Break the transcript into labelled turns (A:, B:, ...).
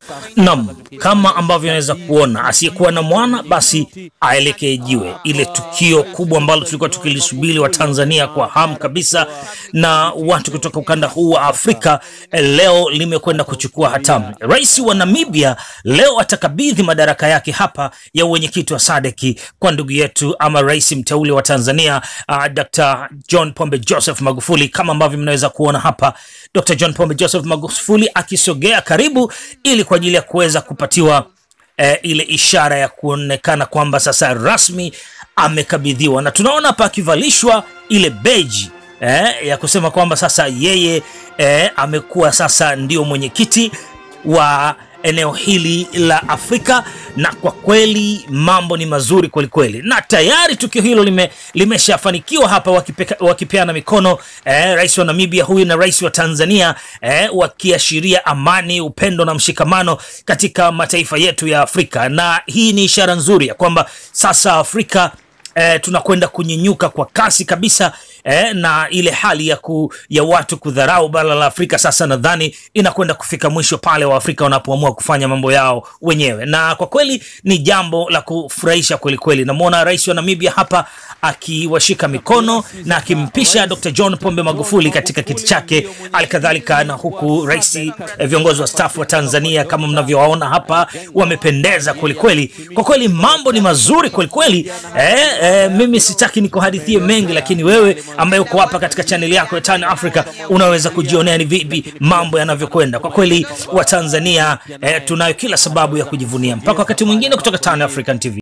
A: Naam, kama ambavyo anaweza kuona, asiyekuwa na mwana basi aelekee jiwe. Ile tukio kubwa ambalo tulikuwa tukilisubiri wa Tanzania kwa hamu kabisa na watu kutoka ukanda huu wa Afrika eh, leo limekwenda kuchukua hatamu. Rais wa Namibia leo atakabidhi madaraka yake hapa ya uwenyekiti wa SADC kwa ndugu yetu ama rais mteule wa Tanzania uh, Dr. John Pombe Joseph Magufuli, kama ambavyo mnaweza kuona hapa Dr. John Pombe Joseph Magufuli akisogea karibu ili kwa ajili ya kuweza kupatiwa eh, ile ishara ya kuonekana kwamba sasa rasmi amekabidhiwa, na tunaona hapa akivalishwa ile beji eh, ya kusema kwamba sasa yeye eh, amekuwa sasa ndio mwenyekiti wa eneo hili la Afrika, na kwa kweli mambo ni mazuri kwelikweli, na tayari tukio hilo lime, limeshafanikiwa hapa wakipeka- wakipeana mikono eh, rais wa Namibia huyu na rais wa Tanzania eh, wakiashiria amani, upendo na mshikamano katika mataifa yetu ya Afrika, na hii ni ishara nzuri ya kwamba sasa Afrika eh, tunakwenda kunyenyuka kwa kasi kabisa eh, na ile hali ya, ku, ya watu kudharau bara la Afrika sasa nadhani inakwenda kufika mwisho pale Waafrika wanapoamua kufanya mambo yao wenyewe, na kwa kweli ni jambo la kufurahisha kweli kweli. Namwona rais wa Namibia hapa akiwashika mikono na akimpisha Dr. John Pombe Magufuli katika kiti chake, alikadhalika na huku rais eh, viongozi wa staff wa Tanzania kama mnavyowaona hapa wamependeza kweli kweli. Kwa kweli mambo ni mazuri kweli kweli. Eh, eh, mimi sitaki nikuhadithie mengi, lakini wewe ambaye uko hapa katika chaneli yako ya Tan Africa unaweza kujionea ni vipi mambo yanavyokwenda. Kwa kweli Watanzania eh, tunayo kila sababu ya kujivunia. Mpaka wakati mwingine, kutoka Tan African TV.